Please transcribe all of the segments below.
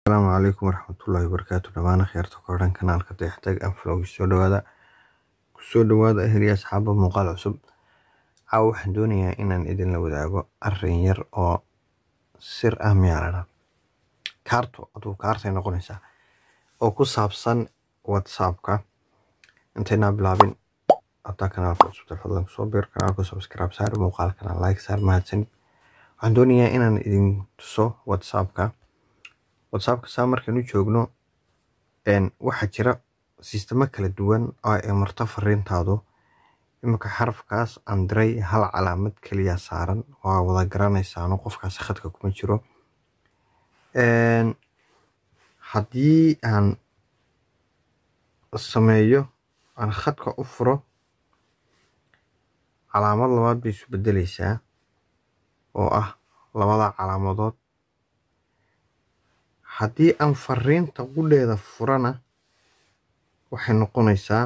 asalaamu calaykum waraxmatullaahi wabarakaatu dhammaan akhyaarta ku xidhan kanaalka dayaxtag anflog soo dhawaada kusoo dhawaada eheliya asxaaba muuqaal cusub caawa waxaan doonayaa inaan idinla wadaago arin yar oo sir ah miyaalana kaarto aduu kaartay noqonaysaa oo ku saabsan whatsappka intaynaa bilaabin hadaa kanaalka cusubta fadlan kusoo biir kanaalka subscribe saar muuqaalkana like saar mahadsanid waxaan doonayaa inaan idin tuso whatsappka whatsappka saa markaan u joogno waxaa jira sistemo kala duwan oo ay marto fariintaadu iminka xarafkaas aan diray hal calaamad keliya saaran waa wada garanaysaano qofkaas khadka kuma jiro haddii aan sameeyo aan khadka u furo calaamad labaad bay isu bedeleysaa oo ah labada calaamadood haddii aan fariinta qudheeda furana waxay noqonaysaa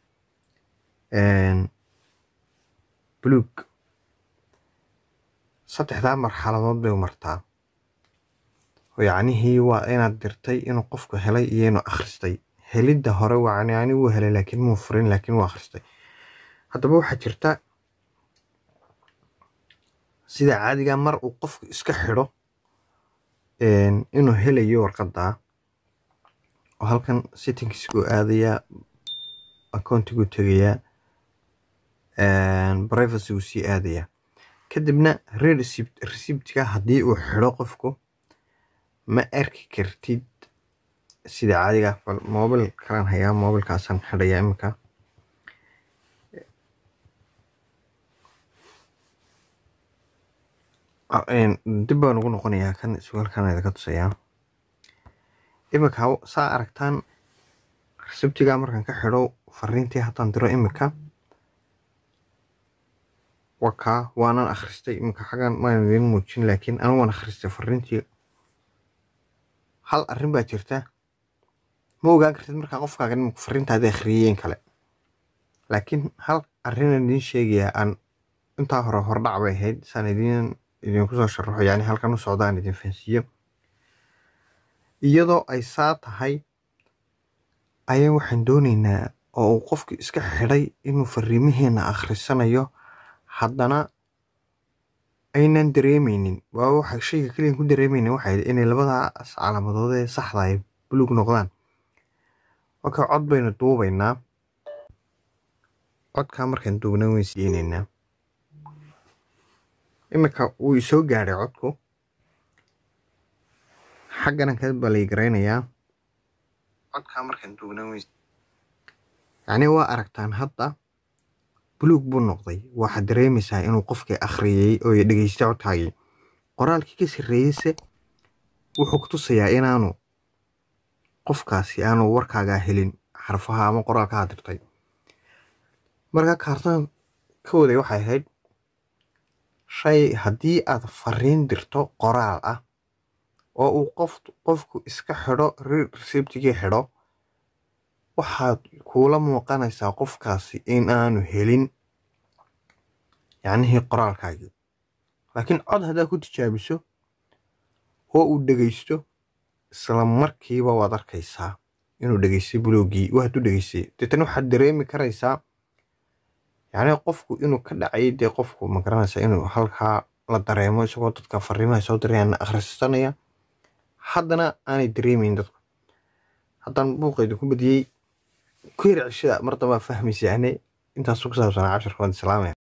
buluug saddexdaa marxaladood bay martaa yacnihii waa inaad dirtay inuu qofku helay iyo inuu akhristay helidda hore waa yani wuu helay laakiin muu furin laakiin wuu akhristay haddaba waxaa jirta sida caadiga mar uu qofku iska xidho inuu helayo warqadda oo halkan settingskuu aadayaa accountiguu tegayaa privacy uu sii aadayaa kadibna receipt-ka haddii uu xidho qofku ma arki kartid sida caadiga bal mobil kalaan hayaa mobilkaasaan xidhayaa iminka dib baan ugu noqonayaa kan sugalkan idinka tusayaa iminka saa aragtaan resibtiga markaan ka xidho fariintii haddaan diro iminka wakaa waanan akhristay iminka xaggan maan idiin muujin laakiin anigu waan akhristay fariintii hal arrin baa jirta ma ogaan kartid markaa qofkaaga imika fariintaadii akhriyeen kale laakiin hal arrinaan idiin sheegayaa aan intaa hore hordhac bay ahayd saan idiin idinku soo sharaxo yani halkan u socda aan idin fahansiiyo iyadoo ay saa tahay ayaa waxaan doonaynaa oo uu qofku iska xidhay inuu fariimaheena akhrisanayo haddana aynan dareemeynin waa waxa shayga keliyan ku dareemeyna waxay inay labadaas calaamadood ee saxda ay buluug noqdaan marka cod baynu duubaynaa codkaa markaan duubna wayn siiyeynaynaa iminka wuu isoo gaadhay codku xagganan ka baleygaraynayaa codkaa markaan duubna wayn yacni waa aragtaan hadda buluug buu noqday waxaad dareemaysaa inuu qofkii akhriyey oo dhegeystay codkaagii qoraalkii ka sarreeyeyse wuxuu ku tusayaa inaanu qofkaasi aanu warkaagaa helin xarfaha ama qoraalkaa dirtay marka kaartan ka waday waxay ahayd shay haddii aad fariin dirto qoraal ah oo uu qof qofku iska xidho resibtigii xidho waxaad kuula muuqanaysaa qofkaasi in aanu helin yacnihii qoraalkaagii laakiin cod haddaad ku tijaabiso oo uu dhegeysto isla markiiba waad arkaysaa inuu dhegeystay bulooggii waa hadduu dhegeystay deetana waxaad dareemi karaysaa yacnii qofku inuu ka dhacay dee qofku ma garanaysaa inuu halkaa la dareemo isagoo dadka fariimaha soo dirayaan akhrisanaya haddana aanay dareemeyn dadku haddaan buuqeeda ku badiyey ku yar cishada mar dambaa fahmaysaane intaasuu ku saabsanaa casharka waan islaamaya